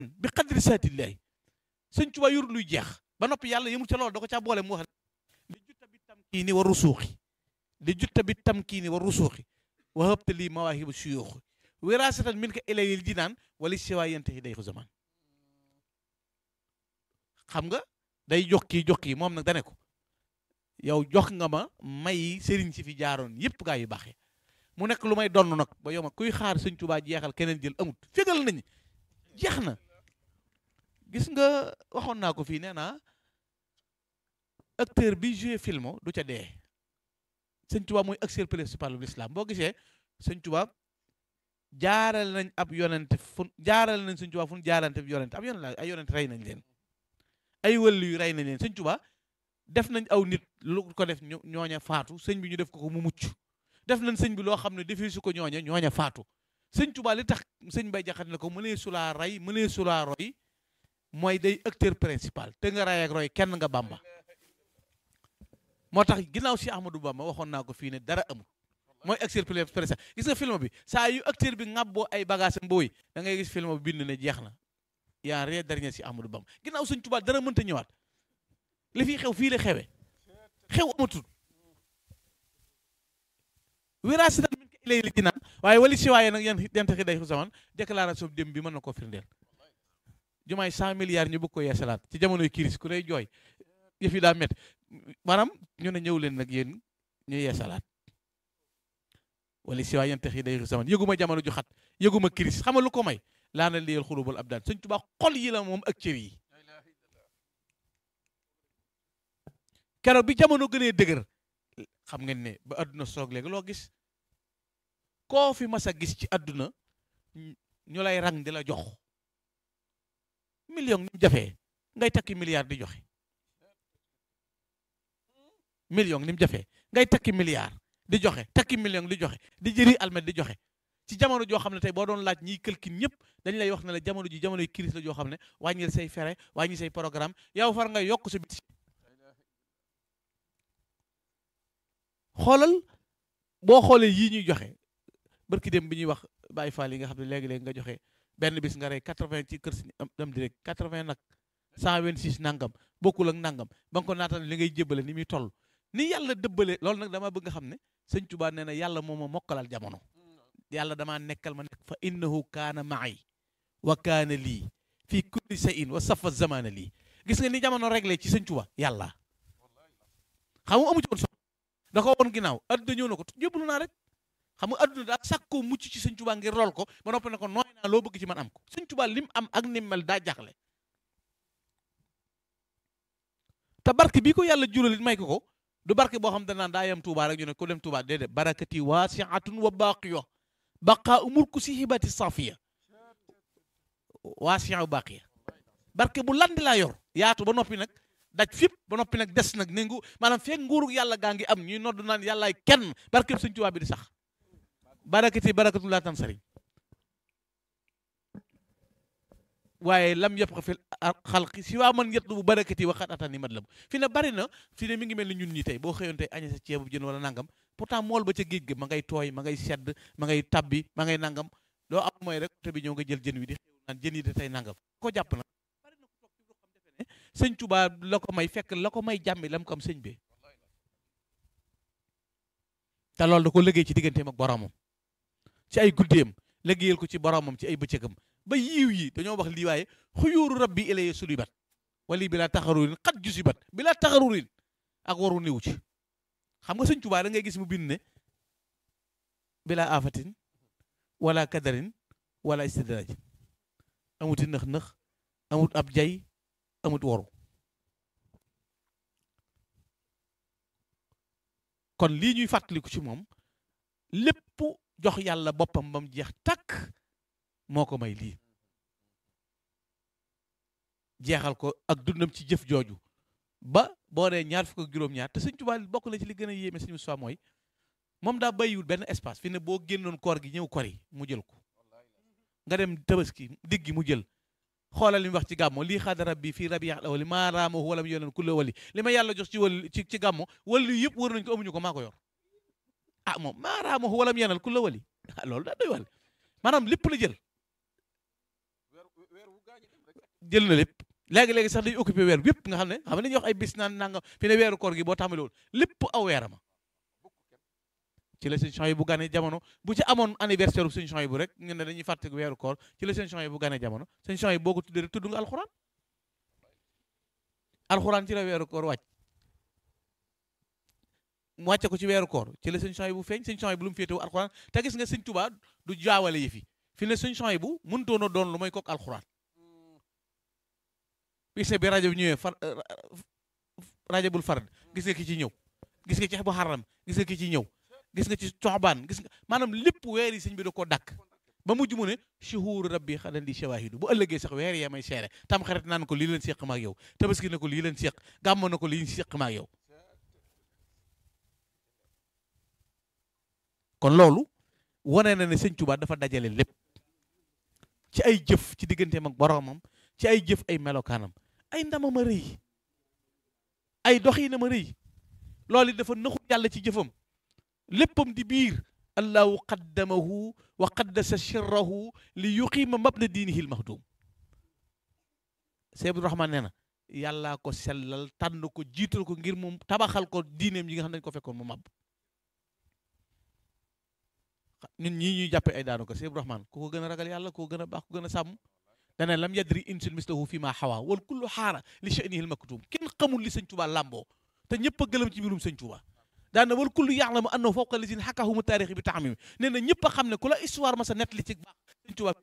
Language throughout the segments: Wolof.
bi qadri saatillahi sëñ Tuubaa yorul luy jeex ba noppi yàlla yëmul ca loolu da ko caa boole mu wax li jutta bi tamkiini wa rusuuxi li jutta bi tamkiini wa rusuuxi wa habta lii mawaahibu suyuuxi wiraasatan min ka ilayil jinaan wala siwaa yantahi day ko zaman xam nga day jox kii jox kii moom nag dane ko yow jox nga ma may sëriñ si fi jaaroon yëpp gaa yu baaxee mu nekk lu may donn nag ba yow ma kuy xaar sëñ Tuubaa jeexal keneen jël amut fégal nañ jeex na gis nga waxoon naa ko fii nee naa acteur bi joué film du ca dee sëñ Tuubaa mooy acteur principal bu l'islam boo gisee sëñ Tuubaa jaaral nañ ab yonent fu jaaral nañ sëñ Tuubaa fu jaarante ab yonent ab yonent la ay yonent rey nañ leen ay wëllu yu rey nañ leen sëñ Tuubaa def nañ aw nit lu ko def ñooña faatu sëñ bi ñu def ko ko mu mucc def nañ sëñ bi loo xam ne defee su ko ñooña ñooña faatu sëñ Tuubaa li tax sëñ bay jaxat ne ko mënee sulaa rey mënee sulaa roy mooy day acteur principal te nga ray ak roy kenn nga Bàmba moo tax ginnaaw si Ahmadou Bamba waxoon naa ko fii ne dara amul mooy acteur principal gis nga film bi saa yu acteur bi ŋàbboo ay bagage mbooy da ngay gis film bi bind ne jeex na yaa rien dernier si Ahmadou Bamba ginnaaw sëñ Tuubaa dara mënta ñëwaat li fi xew fii la xewe xew amatul wiraasi nag min ko ilay li jinaan waaye wali si waaye nag yan yanta xi day xu zaman déclaration bi dem bi mën na koo firndeel jumaay cent milliards ñu bëgg ko yeesalaat ci jamonoy kiris ku lay jooy yëf yi daa métti maanaam ñu ne ñëw leen nag yéen ñu yeesalaat wala si waay yanta xi day xu zaman yëguma jamono ju xat yëguma kiris xam nga lu ko may laa na liyal xulubal ab daan sëñ Tuubaa xol yi la moom ak cër yi keroog bi jamono gënee dëgër xam ngeen ne ba àdduna soog léegi loo gis koo fi mas a gis ci àdduna ñu lay rang di la jox million ni mu jafee ngay takki milliard di joxe million ni mu jafee ngay takki milliard di joxe takki million di joxe di jëri almet di joxe ci jamono joo xam ne tey boo doon laaj ñiy këlkin ñëpp dañ lay wax ne la jamono ji jamonoy crise la joo xam ne wàññil say fere wàññi say programme yow far nga yokk sa bit xoolal boo xoolee yii ñuy joxe barki dem bi ñuy wax Baye Fall yi nga xam ne léegi-léegi nga joxe benn bis nga rey quatre-vingt ci kër si am direct quatre-vingt nag cent vingt-six nangam bokkul ak nangam ba nga ko naatal li ngay jébbale ni muy toll ni yàlla dëbbale loolu nag dama bëgg nga xam ne sëñ Tuubaa nee na yàlla moo ma mokkalal jamono yàlla damaa nekkal ma nekk fa innahu kaana maay wa kaana lii fii kulli shay'in wa safa zamana lii gis nga ni jamono réglé ci sëñ Tuubaa yàlla xam nga amu ci woon solo da ko woon ginnaaw adduna ñëw na ko jébbalu naa rek xam nga adduna daa sàkkoo mucc ci sëñ Tuubaa ngir lool ko ba noppi ne ko nooy naa loo bëgg ci man am ko sëñ Tuubaa lim am ak nim mel daa jaxle te barke bii ko yàlla jural it may ko ko du barke boo xam ne naan daa yem Tuubaa rek ñu ne ko dem Tuubaa déedéet barakati waasiatun wa baaqiya baqaa umur ku si hibati safiya waasiya wa baaqiya barke bu landi laa yor yaatu ba noppi nag daj fépp ba noppi nag des nag ne ngu maanaam feeg nguuru yàlla gaa ngi am ñuy nodd naan yàllaay kenn barke sëñ Tuubaa bi di sax barakati barakatu laa tan sëriñ waaye lam yëpp ko fi xalqi si waa man yetlu bu barakati waxat atani mat la fi ne bari na fi ne mi ngi mel ni ñun ñi tey boo xëyoon tey añe sa ceebu jën wala nangam pourtant mool ba ca géej ga ma ngay tooy ma ngay sedd ma ngay tabbi ma ngay nangam loo am mooy rek te bi ñëw nga jël jën wi di xew naan jën yi de tey nangam ko jàpp na bari na ko toog ci xam defe ne sëñ Tuubaa la ko may fekk la ko may jàmmi lam ko am sëñ bi te loolu da ko liggéey ci digganteem ak boromam ci ay guddeem liggéeyal ko ci boromam ci ay bëccëgam ba yiiw yi dañoo wax lii waaye xuyóoru rabbi ilaye sulibat wali bi laa taxarurin xat jusibat bi laa taxarurin ak waru niw ci xam nga sëñ Tuubaa da ngay gis mu bind ne bila afatin wala kadarin wala istidraj amuti nëx-nëx amut ab jay amut waru kon lii ñuy fàttaliku ci moom lépp jox yàlla boppam bam jeex takk moo ko may lii jeexal ko ak dundam ci jëf jooju ba boo dee ñaar fukk ak juróom-ñaar te sëñ Tuubaa bokk na ci li gën a yéeme sëñ Musaa mooy moom daa bàyyiwul benn espace fi ne boo génnoon koor gi ñëw kor yi mu jël ko nga dem tabaski diggi mu jël xoolal li mu wax ci gàmmo lii xaada rabbi fii rabi yax wali maa raamahu walam yonen kulla wali li ma yàlla jox ci wali ci ci gàmmo wali yëpp wër nañ ko amuñu ko maa ko yor ah moom maa raamahu walam yenal kulla wali ah loolu daa doy wàll maanaam lépp la jël jël na lépp léegi-léegi sax dañu occupé weer yépp nga xam ne xam ne dañuy wax ay bis naan nanga fi ne weeru koor gi boo tàmbali woon lépp aw weerama ci la seen yi bu ganee jamono bu ci amoon anniversaire bu seen yi bu rek ngeen ne dañuy fàttaliku weeru koor ci la seen yi bu ganee jamono seen yi boo ko tuddee rek tudd nga alxuraan alxuraan ci la weeru koor wàcc mu wàcce ko ci weeru koor ci la sëñ Souhaïbou bu feeñ sëñ Souhaïbou bu lu mu féetewu alxuraan te gis nga sëñ Tuubaa du jaawale yi fi fi ne sëñ Souhaïbou bu mënutoon a doon lu may kook alxuraan gis nga bi rajo bi ñëwee far rajo bul fard gis nga ki ci ñëw gis nga ci bu xaram gis nga ki ci ñëw gis nga ci coxbaan gis nga maanaam lépp weer yi sëñ bi da koo dakk ba mujj mu ne shuhuru rabbi xadan di shawahidu bu ëllëgee sax weer yee may seere tam xarit naan ko lii leen séq ma ak yow tabaski na ko lii leen séq gàmmo na ko lii séq ma ak yow kon loolu wane na ne sëñ Tuubaa dafa dajale lépp ci ay jëf ci digganteem ak boromam ci ay jëf ay melokaanam ay ndamam a rëy ay doxinam a rëy loolu dafa naxut yàlla ci jëfam léppam di biir allahu qaddamahu wa qaddasa sirrahu li yuqiima mabna diinihi lmahdum Seex Abdu Rahmaan nee na yàllaa ko sellal tànn ko jiital ko ngir mu tabaxal ko diineem yi nga xam ne dañu ko fekkoon mu màbb ñun ñii ñuy jàppe ay daanu ko Seex Abdu Rahmaan ku ko gën a ragal yàlla ku ko gën a baax ku gën a sàmm dana lam yadri insun mislahu fi ma xawa wal kullu xaara li sha'nihi lmaktum kenn xamul li sëñ Tuubaa làmboo te ñëpp a gëlëm ci mbirum sëñ Tuubaa daana wal kullu yaalamu annahu fawqa lazina xakahumu taarixi bi taxamimi nee na ñëpp a xam ne ku la histoire ma sa nett li ci baax sëñ Tuubaa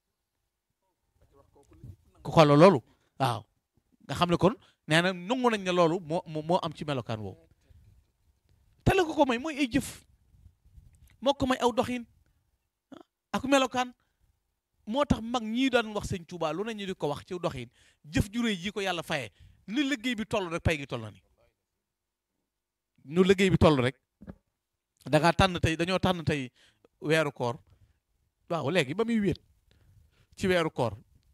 ku xoolal loolu waaw nga xam ne kon nee na nangu nañ ne loolu moo moo am ci melokaan woowu te la ko ko may mooy ay jëf moo ko may aw doxin ak melokaan moo tax mag ñii daan wax sëñ Tuubaa lu ne ñu di ko wax ci doxin jëf ju réy ji ko yàlla faye ni liggéey bi toll rek pay gi toll na ni ñu liggéey bi toll rek da ngaa tànn tey dañoo tànn tey weeru koor waaw léegi ba muy wéet ci weeru koor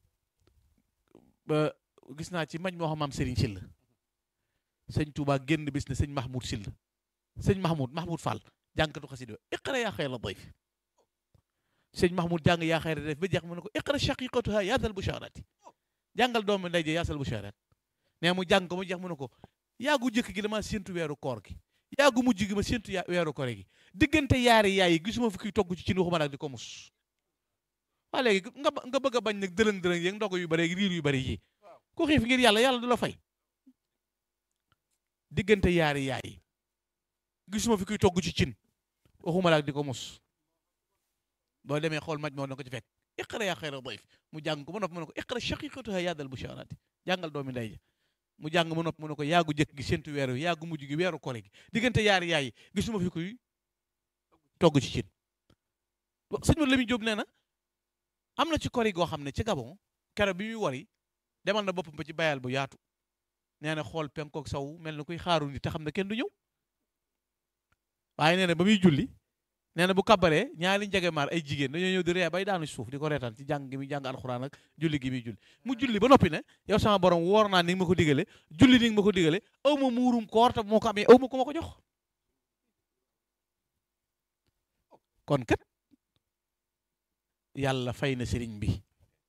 ba gis naa ci mañ moo xam maam Serigne Sylla sëñ Touba génn bis ne sëñ Mahmoud Sylla sëñ Mahmoud Mahmoud Fall jànkatu xasida iqra yaa xayra dayf sëñ Mahmoud jàng yaa xayra dayf ba jeex mu ne ko iqra shaqiqatuha yaasal busharati jàngal doomu ndey je yaasal busharat nee mu jàng ko mu jeex mu ne ko yaagu jëkk gi dama séntu weeru koor gi yaagu mujj gi ma séntu ya weeru koor gi diggante yaari yaay yi gisuma fi kuy togg ci cin waxuma nag di ko mus waa léegi nga nga bëgg a bañ nag dërëng dërëng yeeg ndog yu bëri riir yu bëri yi ku xiif ngir yàlla yàlla du la fay diggante yaari yaay yi gisuma fi kuy togg ci cin waxuma nag di ko mus boo demee xool maj moo na ko ci fekk iqra yaa xayra dayf mu jàng ko ba noppi mu ne ko iqra shaqiqatuha yaadal busharati jàngal doomi ndey ja mu jàng mu nopp mu ne ko yaagu jëkk gi séntu weeru wi yaagu mujj gi weeru kore gi diggante yaari yaay yi gisuma fi kuy togg ci cin sëñ ma Lamin Jóob nee na am na ci kori goo xam ne ci Gabon kero bi muy wari demal na boppam ba ci bayal bu yaatu nee na xool penkook saw mel na kuy xaaru ni te xam ne kenn du ñëw waaye nee na ba muy julli nee na bu kabaree ñaari njegemaar ay jigéen dañoo ñëw di ree bay daanu suuf di ko reetaan ci jàng gi muy jàng alxuraan ak julli gi muy julli mu julli ba noppi ne yow sama borom woor naa ni nga ma ko digale julli ni nga ma ko digale aw ma muurum koor te moo ko amee aw ma ko ma ko jox kon kat yàlla fay na sëriñ bi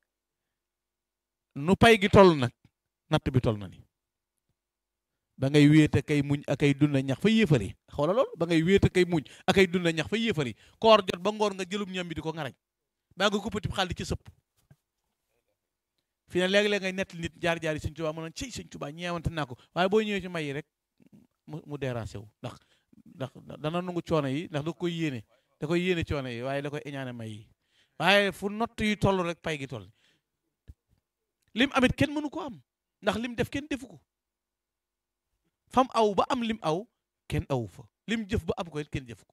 nu pay gi toll nag natt bi toll na ni ba ngay wéet kay muñ ak ay dunda ñax fa yéefari xoola lool ba ngay wéet kay muñ ak ay dunda ñax fa yéefari koor jot ba ngoor nga jëlum ñam bi di ko ngarañ baa nga kuppati xaal di ci sëpp fi ne léegi-léeg ngay nett nit jaar jaar yi sëñ Tuubaa mu naan ciy sëñ Tuubaa ñeewante naa ko waaye boo ñëwee ci may yi rek mu mu déranger wu ndax ndax dana nangu coono yi ndax da koy yéene da koy yéene coono yi waaye da koy iñaane may yi waaye fu nott yi toll rek pay gi toll lim amit kenn mënu ko am ndax lim def kenn defu ko fam aw ba am lim aw kenn awu fa lim jëf ba am ko it kenn jëf ko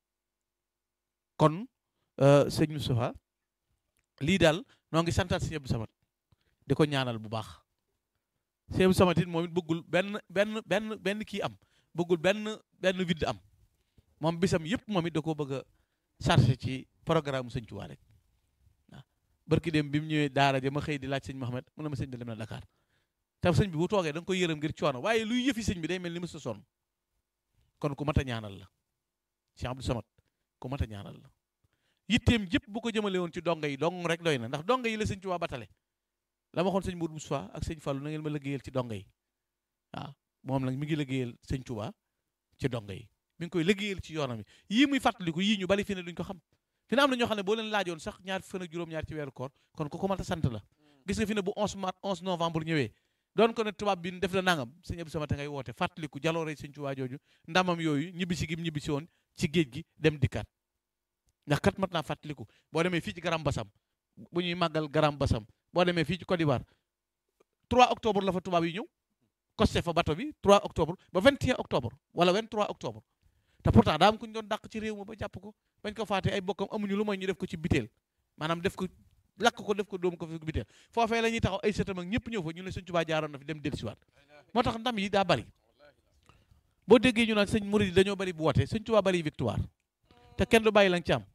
kon sëñ Moustapha lii daal noo ngi santaat sëñ Abdou Samad di ko ñaanal bu baax sëñ Abdou Samad it moom it bëggul benn benn benn benn kii am bëggul benn benn vide am moom bisam yëpp moom it da koo bëgg a chargé ci programme sëñ Tuubaa rek waaw barki dem bi mu ñëwee daara ja ma xëy di laaj sëñ Mohamed mu ne ma sëñ bi dem na Dakar te sëñ bi bu toogee da nga koy yërëm ngir coono waaye luy yëfi sëñ bi day mel ni mësta sonn kon ku mat a ñaanal la Cheikh Abdou Samad ku mat a ñaanal la yitteem jëpp bu ko jëmale woon ci donga yi dong rek doy na ndax donga yi la sëñ Tuubaa batale la ma waxoon sëñ Mourou Moussa ak sëñ Fallou na ngeen ma liggéeyal ci donga yi waaw moom nag mi ngi liggéeyal sëñ Touba ci donga yi mi ngi koy liggéeyal ci yoonam yi yii muy fàttaliku yii ñu bari fi ne duñ ko xam fi ne am na ñoo xam ne boo leen laajoon sax ñaar fan ak juróom-ñaar ci weeru koor kon ku ko mën a sant la gis nga fi ne bu 11 mars 11 novembre ñëwee doon ko ne tubaab bi def na nangam sëñ Abdou Samad ngay woote fàttaliku jaloore sëñ Touba jooju ndamam yooyu ñibbisi gi ñibbisi woon ci géej gi dem dikkaat ndax kat mat naa fàttaliku boo demee fii ci Garam Basam bu ñuy màggal Garam Basam boo demee fii ci Côte d'Ivoire 3 octobre la fa tubaab yi ñëw costé fa bato bi 3 octobre ba 21 octobre wala 23 octobre te pourtant daa am ku ñu doon dàq ci réew ma ba jàpp ko bañ ko faatee ay bokkam amuñu lu mooy ñu def ko ci biteel maanaam def ko lakk ko def ko dóom ko fi biteel foofee la ñuy taxaw ay sëtam ak ñëpp ñëw fa ñu ne sëñ Tuubaa jaaroon na fi dem dellusiwaat moo tax ndam yi daa bari boo déggee ñu naan sëñ murid yi dañoo bari bu wootee sëñ Tuubaa bari victoire te kenn du bàyyi lañ ci am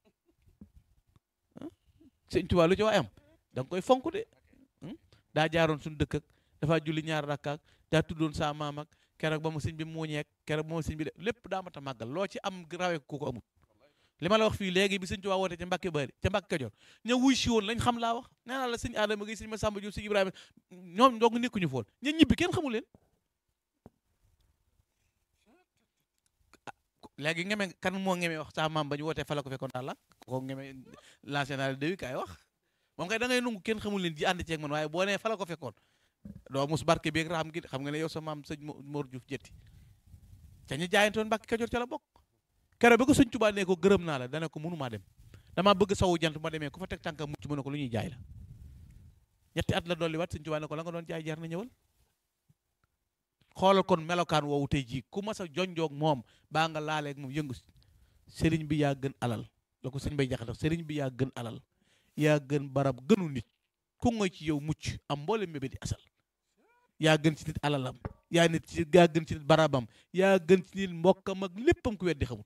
sëñ Tuubaa lu ci waay am da nga koy fonk de daa jaaroon suñu dëkk ak dafa julli ñaar rakkaak daa tuddoon saa maam ak keroog ba mu sëñ bi muuñeek keroog ba mu sëñ bi de lépp daa mat a màggal loo ci am rawee ku ko amul li ma la wax fii léegi bi sëñ Tuubaa woote ca Mbàkke Bari ca Mbàkke Kajoor ña wuy si woon lañ xam laa wax nee naa la sëñ Adama Gay sëñ Masamba Jóob sëñ Ibrahima ñoom ndong nekkuñu foon ña ñibbi kenn xamul leen léegi ngeme kan moo ngeme wax saa maam ba ñu wootee fa la ko fekkoon daal la ko ngeme national de wi kaay wax moom kay da ngay nungu kenn xamul leen ji ànd ceeg man waaye boo nee fa la ko fekkoon doo mus barke beeg raam gi xam nga ne yow sa maam sëñ Mor Diouf jetti ca ñu jaayantoon Mbàkke Kajoor ca la bokk keroog bi ko sëñ Tuubaa ne ko gërëm naa la dana ko mënumaa dem damaa bëgg sawu jant ma demee ku fa teg tànkam mucc mu ne ko lu ñuy jaay la ñetti at la dolli wat sëñ Tuubaa ne ko la nga doon jaay jar na ñëwal xoolal kon melokaan woowu tey jii ku mas a jonjoog moom baa nga laaleeg moom yëngu sëriñ bi yaa gën alal la ko sëñ bay jaxate sëriñ bi yaa gën alal yaa gën barab gënu nit ku ngoy ci yow mucc am mboolem mébé di asal yaa gën ci nit alalam yaa nit ci yaa gën ci nit barabam yaa gën ci nit mbokkam ak léppam ku weddi xamul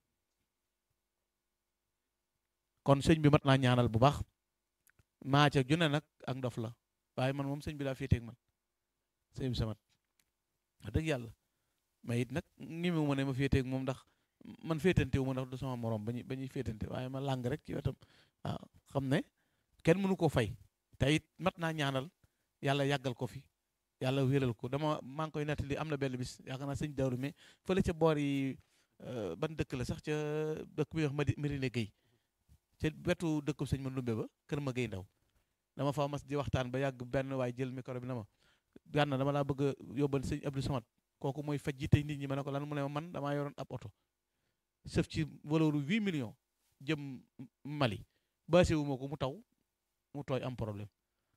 kon sëñ bi mat naa ñaanal bu baax maa ca june nag ak ndof la waaye man moom sëñ bi daa féeteeg man sëñ bi samat wax dëgg yàlla mais it nag ngi mu ma ne ma féeteeg moom ndax man féetante wu ma ndax du sama morom ba ñuy ba ñuy féetante waaye ma làng rek ci wetam waaw xam ne kenn mënu ko fay te it mat naa ñaanal yàlla yàggal ko fi yàlla wéral ko dama maa ngi koy nettali am na benn bis yaakaar naa sëñ Dawru mais fële ca boor yi ban dëkk la sax ca dëkk bi wax ma Marine Gueye ca wetu dëkku sëñ ma Ndumbe ba kër ma Gueye ndaw dama fa mas di waxtaan ba yàgg benn waaye jël micro bi na ma gànna dama laa bëgg a yóbbal sëñ Abdou Samad kooku mooy faj ji tey nit ñi ma ne ko lan mu ne ma man damaa yoroon ab oto sëf ci valeur huit millions jëm Mali baase wu ma ko mu taw mu tooy am problème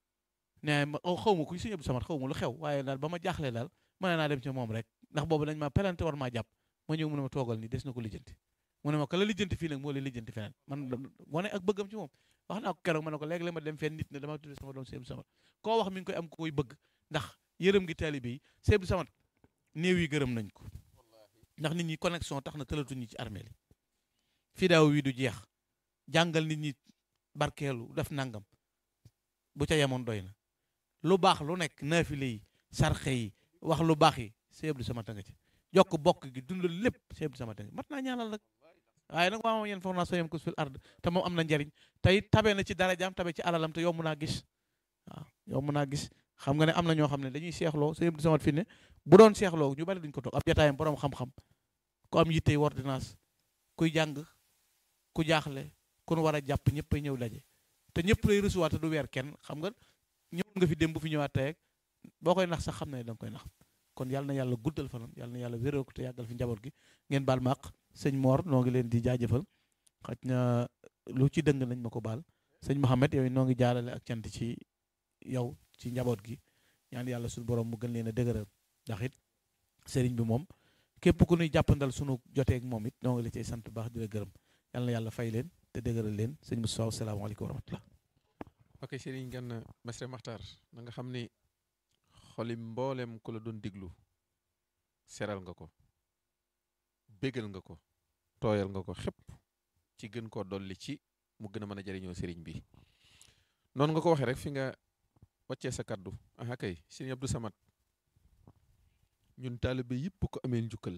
nee ma xaw ma ku sëñ Abdou Samad xaw ma lu xew waaye daal ba ma jaaxlee daal mën naa dem ci moom rek ndax boobu dañ ma pelante war maa jàpp ma ñëw mu ne ma toogal ni des na ko lijjanti mu ne ma ko la lijjanti fii nag moo lay lijjanti feneen man wane ak bëggam ci moom wax naa ko keroog ma ne ko léegi la ma dem fenn nit ne dama tudde sama doom sëñ Abdou Samad koo wax mi ngi koy am ku koy bëgg ndax yërëm gi taalibe yi sëñ Abdou Samad néew yi gërëm nañ ko ndax nit ñi connexion tax na tëlatuñ ñi ci armée li fii daaw wi du jeex jàngal nit ñi barkeelu def nangam bu ca yemoon doy na lu baax lu nekk naafile yi sarxe yi wax lu baax yi sëñ Abdou Samad nga ci jokk bokk gi dundal lépp sëñ Abdou Samad nga mat naa ñaanal nag waaye nag waa moom yéen foog naa soo yem ko fil ard te moom am na njariñ tey tabe na ci darajaam tabe ci alalam te yomb naa gis waaw yomb naa gis xam nga ne am na ñoo xam ne dañuy seexloo sëñ Abdou Samad fi ne bu doon seexloo ñu bari duñ ko toog ab jataayam borom xam-xam ku am yittey ordonnance kuy jàng ku jaaxle ku nu war a jàpp ñëpp ay ñëw daje te ñëpp lay recevoir te du weer kenn xam nga ñëw nga fi dem bu fi ñëwaat tey boo koy nax sax xam ne da nga koy nax kon yàlla na yàlla guddal fanam yàlla na yàlla wéral ko te yàggal fi njaboot gi ngeen baal ma àq sëñ Mor noo ngi leen di jaajëfal xaj na lu ci dëng nañ ma ko baal sëñ Mohamed yow noo ngi jaarale ak cant ci yow ci njaboot gi ñaan yàlla suñu borom mu gën leen a dëgëral ndax it sëriñ bi moom képp ku ñuy jàppandal sunu joteeg moom it noo ngi la cay sant bu baax di la gërëm yàlla na yàlla fay leen te dëgëral leen sëñ Moustapha salaamaaleykum wa rahmatullah ok sëriñ Gana Messere Maxtar na nga xam ni xoli mboolem ku la doon diglu seral nga ko bégal nga ko tooyal nga ko xépp ci gën koo dolli ci mu gën a mën a jariñoo sëriñ bi noonu nga ko waxee rek fi nga wàccee sa kaddu aha kay sëriñ Abdou Samad ñun taalibe yëpp ko amee njukkal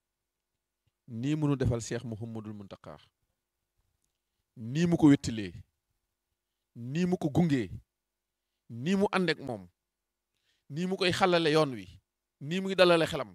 nii mu nu defal Cheikh Mouhamadul Mountakha nii mu ko wettilee nii mu ko gungee nii mu àndeek moom nii mu koy xalale yoon wi nii muy dalale xelam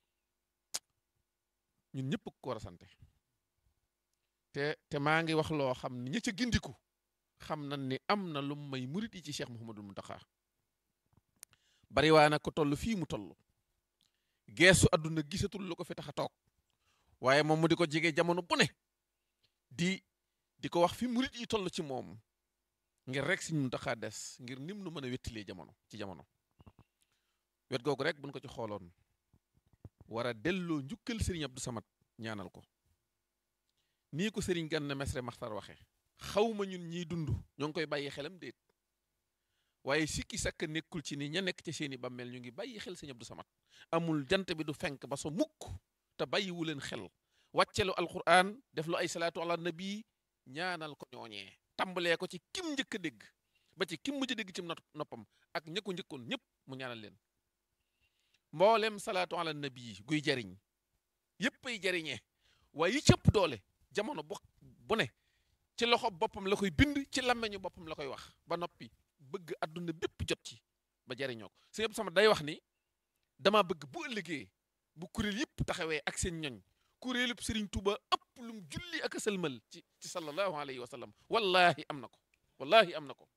ñun ñëpp ko war a sante te te maa ngi wax loo xam ni ña ca gindiku xam nañ ni am na lu may murit yi ci Cheikh Mouhamadul Mountakha bari waa nag ko toll fii mu toll geesu àdduna gisatul lu ko fi tax a toog waaye moom mu di ko jege jamono bu ne di di ko wax fi murit yi toll ci moom ngir rek Sëriñ Mountakha des ngir nim nu mën a wettilee jamono ci jamono wet googu rek buñ ko ci xooloon war a delloo njukkal Serigne Abdou Samad ñaanal ko nii ko Serigne Ganna Messere Maxtar waxe xawma ñun ñiy dund ñoo ngi koy bàyyi xelam déet waaye sikki sakk nekkul ci ni ña nekk ca seeni bàmmeel ñu ngi bàyyi xel Serigne Abdou Samad amul jant bi du fenk ba so mukk te bàyyiwu leen xel wàccelu alquran def lu ay salaatu ala nabi ñaanal ko ñooñee tàmbalee ko ci kim njëkk a dégg ba ci kim mujj a dégg ci noppam ak ña ko njëkkoon ñëpp mu ñaanal leen mboolem salaatu ala nabi guy jariñ yëpp ay jariñee waaye yi cëpp doole jamono bu bu ne ci loxo boppam la koy bind ci làmmeñu boppam la koy wax ba noppi bëgg àdduna bépp jot ci ba jariñoo ko sëñ Abdou Samad day wax ni dama bëgg bu ëllëgee bu kuréel yëpp taxawee ak seen ñoñ kuréelub Sëriñ Tuuba ëpp lum julli ak a sëlmal ci ci sallallahu alayhi wa sallam wallahi am na ko wallahi am na ko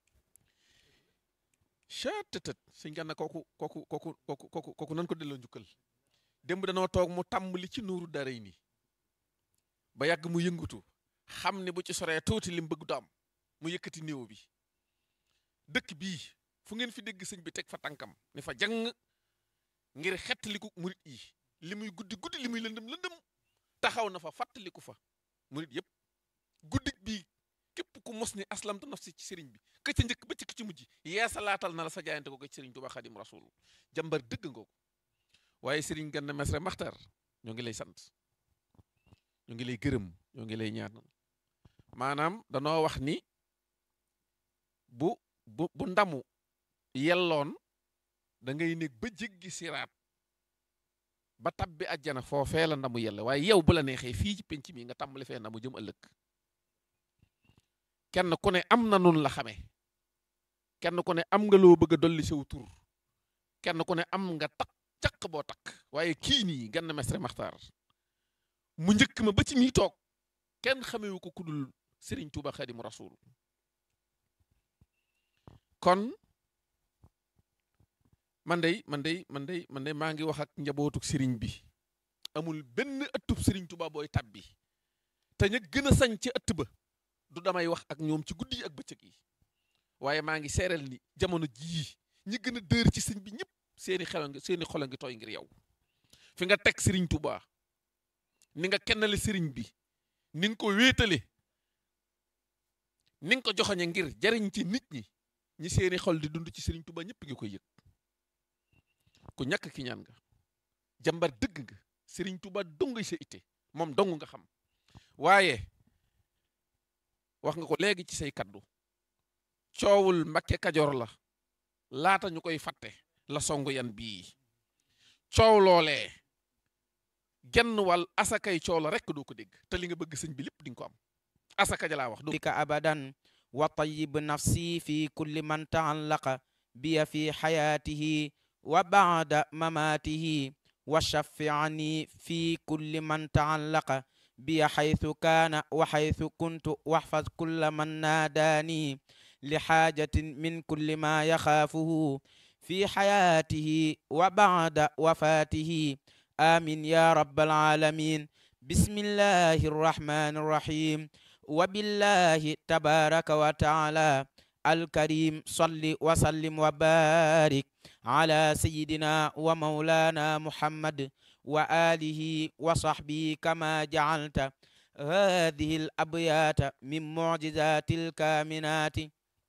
chatëtët sëñ Ganna kooku kooku kooku kooku kooku kooku nan ko delloo njukkal démb danoo toog mu tàmbali ci nuuru daray ni ba yàgg mu yëngatu xam ne bu ci soree tuuti lim bëgg du am mu yëkkati néew bi dëkk bii fu ngeen fi dégg sëñ bi teg fa tànkam ne fa jàng ngir xettaliku murit yi li muy guddi guddi li muy lëndëm lëndëm taxaw na fa fàttaliku fa murit yëpp guddik bii képp ku mos ni aslamtu nafsi ci sëriñ bi ka ca njëkk ba ci ki ci mujj yeesalaatal na la sa jaayante ko ci sëriñ Tuubaa Xaadim Rasuul jàmbar dëgg nga ko waaye sëriñ Ganna Messere Maxtar ñoo ngi lay sant ñoo ngi lay gërëm ñoo ngi lay ñaanal maanaam danoo wax ni bu bu bu ndamu yelloon da ngay nekk ba jéggi siraat ba tabbi àjjana foofee la ndamu yella waaye yow bu la neexee fii ci penc mi nga tàmbali fee ndamu jëm ëllëg kenn ku ne am na nun la xamee kenn ku ne am nga loo bëgg a dolli sew tur kenn ku ne am nga takk caq boo takk waaye kii nii Ganna Messere Maxtar mu njëkk ma ba ci mii toog kenn xamewu ko kudul Serigne Touba Xaadimu Rasuul kon man day man day man day man day maa ngi wax ak njabootuk Serigne bi amul benn ëttub Serigne Touba booy tabbi te ña gën a sañ ci ëtt ba du damay wax ak ñoom ci guddi yi ak bëccëg yi waaye maa ngi seeral ni jamono jii ñi gën a dër ci sëñ bi ñëpp seeni xel nga seeni xol a ngi tooy ngir yow fi nga teg Serigne Touba ni nga kennale Serigne bi ni nga ko wéetale ni nga ko joxoñe ngir jariñ ci nit ñi ñi seeni xol di dund ci Serigne Touba ñëpp ngi koy yëg ku ñàkk ki ñaan nga jàmbar dëgg nga Serigne Touba dong sa itte moom dong nga xam waaye wax nga ko léegi ci say kaddu coowul Mbakke Kajoor la laata ñu koy fàtte la songu yan bii coow loolee genn wàll asakay coow la rekk doo ko dégg te li nga bëgg sëñ bi lépp di nga ko am asaka ja laa wax بك أبدا وطيب نفسي في كل من تعلق بي في حياته وبعد مماته وشفعني في كل من تعلق بي حيث كان وحيث كنت واحفظ كل من ناداني لحاجة من كل ما يخافه في حياته وبعد وفاته آمين يا رب العالمين بسم الله الرحمن الرحيم وبالله تبارك وتعالى الكريم صل وسلم وبارك على سيدنا ومولانا محمد وآله وصحبه كما جعلت هذه الأبيات من معجزات الكامنات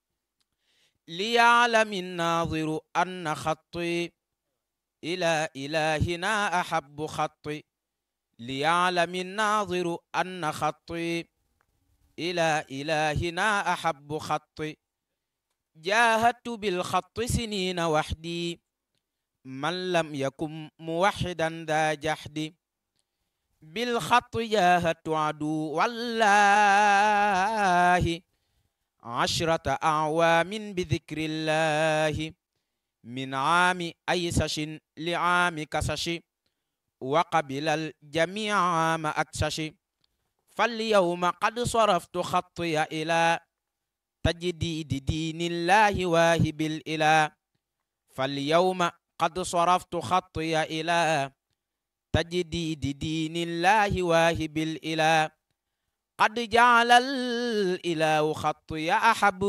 ليعلم الناظر أن خطي إلى إلهنا أحب خطي ليعلم الناظر أن خطي إلى إلهنا أحب خطي جاهدت بالخط سنين وحدي من لم يكن موحدا ذا جحد بالخط جاهدت عدو والله عشرة أعوام بذكر الله من عام أيسش لعام كسش وقبل الجميع عام أكسش فاليوم قد صرفت خطي إلى تجديد دين الله واهب الإله فاليوم قد صرفت خطي إلى تجديد دين الله واهب الإله قد جعل الإله خطي أحب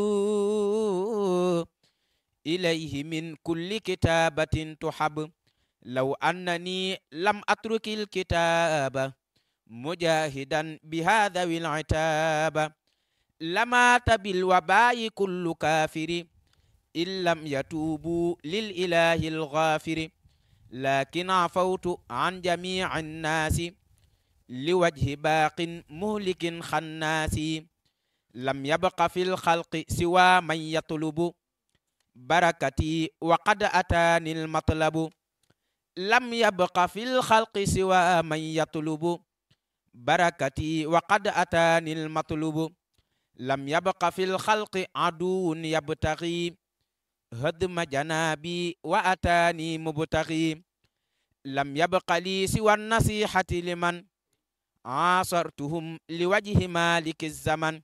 إليه من كل كتابة تحب لو أنني لم أترك الكتاب مجاهدا بهذا العتاب لمات بالوباء كل كافر إن لم يتوبوا للإله الغافر لكن عفوت عن جميع الناس لوجه باق مهلك خناس لم يبق في الخلق سوى من يطلب بركتي وقد أتاني المطلب لم يبق في الخلق سوى من يطلب بركتي وقد أتاني المطلوب لم يبق في الخلق عدو يبتغي هدم جنابي وأتاني مبتغي لم يبق لي سوى النصيحة لمن عاصرتهم لوجه مالك الزمن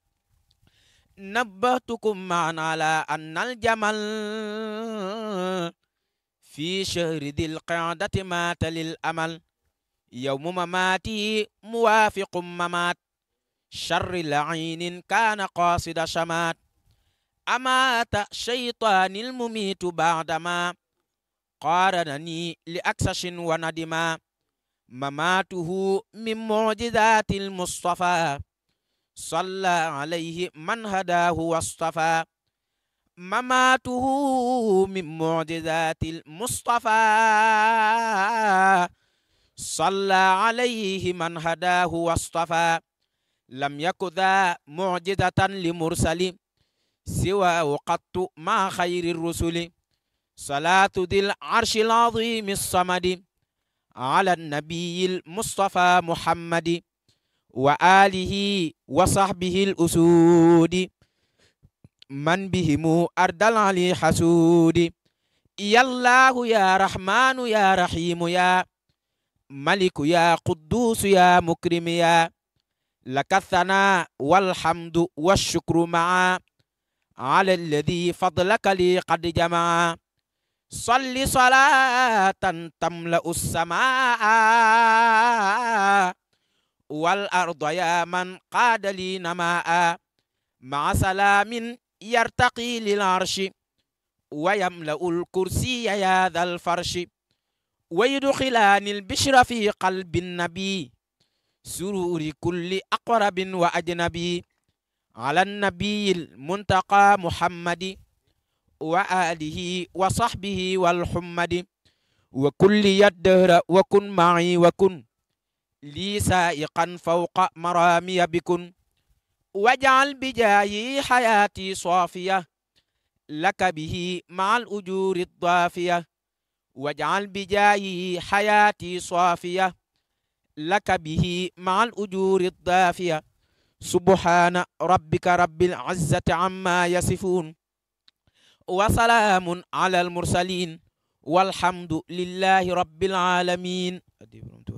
نبهتكم معا على أن الجمل في شهر ذي القعدة مات للأمل يوم مماتي موافق ممات شر لعين كان قاصد شمات أمات شيطان المميت بعدما قارنني لأكسش وندما مماته من معجزات المصطفى صلى عليه من هداه واصطفى مماته من معجزات المصطفى صلى عليه من هداه واصطفى لم يك ذا معجزة لمرسل سوى قط مع خير الرسل صلاة ذي العرش العظيم الصمد على النبي المصطفى محمد وآله وصحبه الأسود من بهم أرد العلي حسود يا الله يا رحمن يا رحيم يا ملك يا قدوس يا مكرم يا لك الثناء والحمد والشكر معا على الذي فضلك لي قد جمع صل صلاة تملأ السماء والأرض يا من قاد لي نماء مع سلام يرتقي للعرش ويملأ الكرسي يا ذا الفرش ويدخلان البشر في قلب النبي سرور كل أقرب وأجنبي على النبي المنتقى محمد وآله وصحبه والحمد وكل الدهر وكن معي وكن لي سائقا فوق مرامي بكن واجعل بجاهي حياتي صافية لك به مع الأجور الضافية واجعل بجاهي حياتي صافية لك به مع الأجور الضافية سبحان ربك رب العزة عما يصفون وسلام على المرسلين والحمد لله رب العالمين